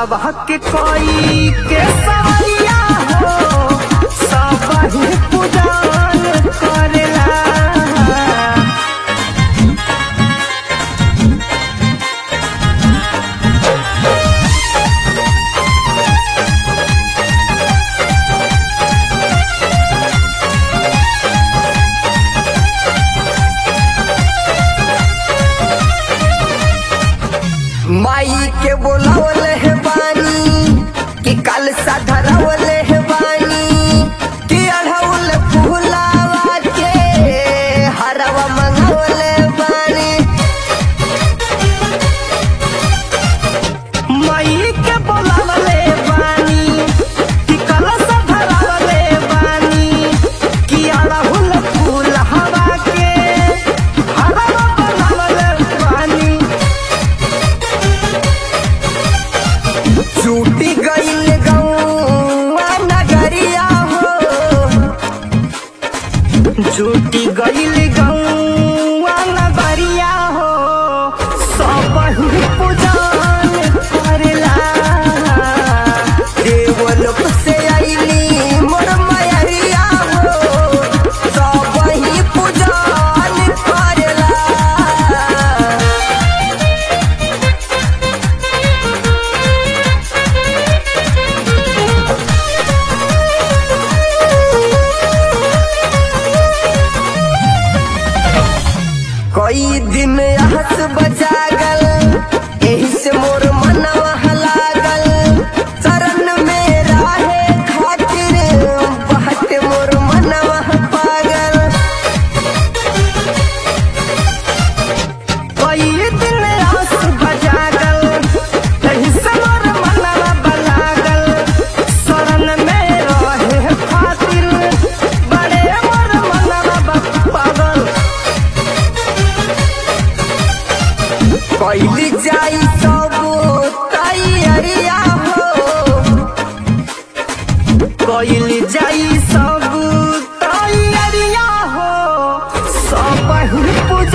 बसवा के कोई के सवैया हो सब ही पूजन करेला माई के बोलावले है बानी कि कल सा धरावले है बानी कि अढ़ौल फूलावा के हरवा मंगावले बानी माई के बोलावले बानी कि कल सा धरावले बानी कि अढ़ौल फूलावा के हरवा मंगावले बानी छूटी गईल गौआ नगरिया हो छूटी गईल गौआ नगरिया हो सब ही पूजन करेला देवलोक से आईली मोर मयरिया हो सब ही पूजन करेला कई दिन हंस बजागल एही से मोर मनवा लागल शरण में राहे खातिर बहत मोर मनवा पागल कई दिन हंस बजागल एही से मोर मनवा लागल शरण में रहे खातिर बड़े मोर मनवा पागल कैली जाई सब तैयारिया हो कैली जाई सब तैयारिया हो सब ही पूजा